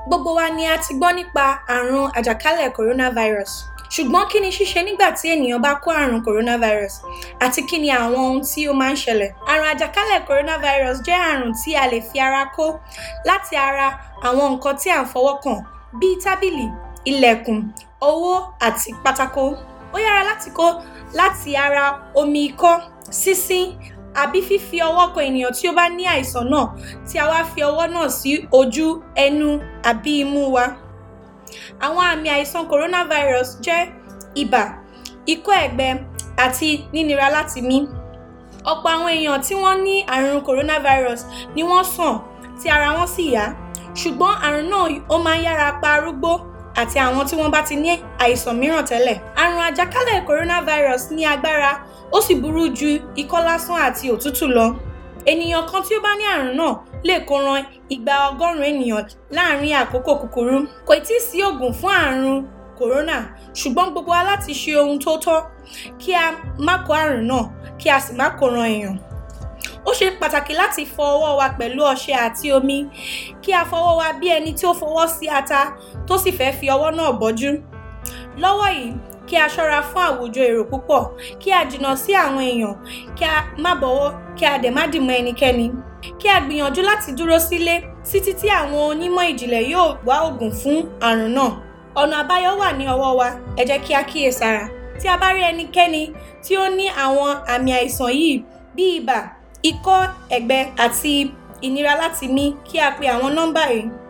Gbogbo wa ni a ti gbọ́ nípa àrùn àjàkálẹ̀ coronavirus. Ṣùgbọ́n kí ni ṣíṣe nígbà tí ènìyàn bá kó àrùn coronavirus àti kí ni àwọn ohun tí ó máa ń ṣẹlẹ̀? Àrùn àjàkálẹ̀ coronavirus jẹ́ àrùn tí a lè fi ara kó láti ara àwọn nǹkan tí à ń fọwọ́ kàn bíi tábìlì, ilẹ̀kùn, owó àti pátákó. Ó yára láti kó láti ara omi ikọ́, sínsín àbí fífi ọwọ́ kan ènìyàn tí ó bá ní àìsàn náà tí a wá fi ọwọ́ náà sí ojú, ẹnu àbí imú wa. Àwọn àmì àìsàn coronavirus jẹ́ ibà, ikọ́ ẹ̀gbẹ àti nínira láti mí. Ọ̀pọ̀ àwọn èèyàn tí wọ́n ní àrùn coronavirus ni wọ́n sàn tí ara wọn sì yá. Ṣùgbọ́n àrùn náà ó máa ń yára pa arúgbó àti àwọn tí wọ́n bá ti ní àìsàn mìíràn tẹ́lẹ̀. Àrùn àjàkálẹ̀ coronavirus ní agbára ó sì burú ju ikọ́ lásán àti òtútù lọ. Ènìyàn kan tí ó bá ní àrùn náà lè kó ran igba ọgọ́rùn-ún ènìyàn láàárín àkókò kúkúrú. Kò ì tíì sí òògùn fún àrùn corona ṣùgbọ́n gbogbo wa láti ṣe ohun tó tọ́ kí a má kó àrùn náà kí a sì má kó ran èèyàn. Ó ṣe pàtàkì láti fọ ọwọ́ wa pẹ̀lú ọṣẹ àti omi kí a fọwọ́ wa bí ẹni tí ó fọwọ́ sí ata tó sì fẹ́ fi ọwọ́ náà bọ́jú. Lọ́wọ́ yìí kí a ṣọ́ra fún àwùjọ èrò púpọ̀ kí a jìnnà sí àwọn èèyàn kí a má bọwọ́ kí a dẹ̀ má dì mọ́ ẹnikẹ́ni. Kí a gbìyànjú láti dúró sílé títí tí àwọn onímọ̀ ìjìnlẹ̀ yóò wá òògùn fún àrùn náà. Ọ̀nà àbáyọ wà ní ọwọ́ wa ẹ jẹ́ kí á kíyèsára. Tí a bá rí ẹnikẹ́ni tí ó ní àwọn àmì àìsàn yìí bí ibà, ikọ́ ẹ̀gbẹ àti ìnira láti mí kí a pe àwọn nọ́mbà yìí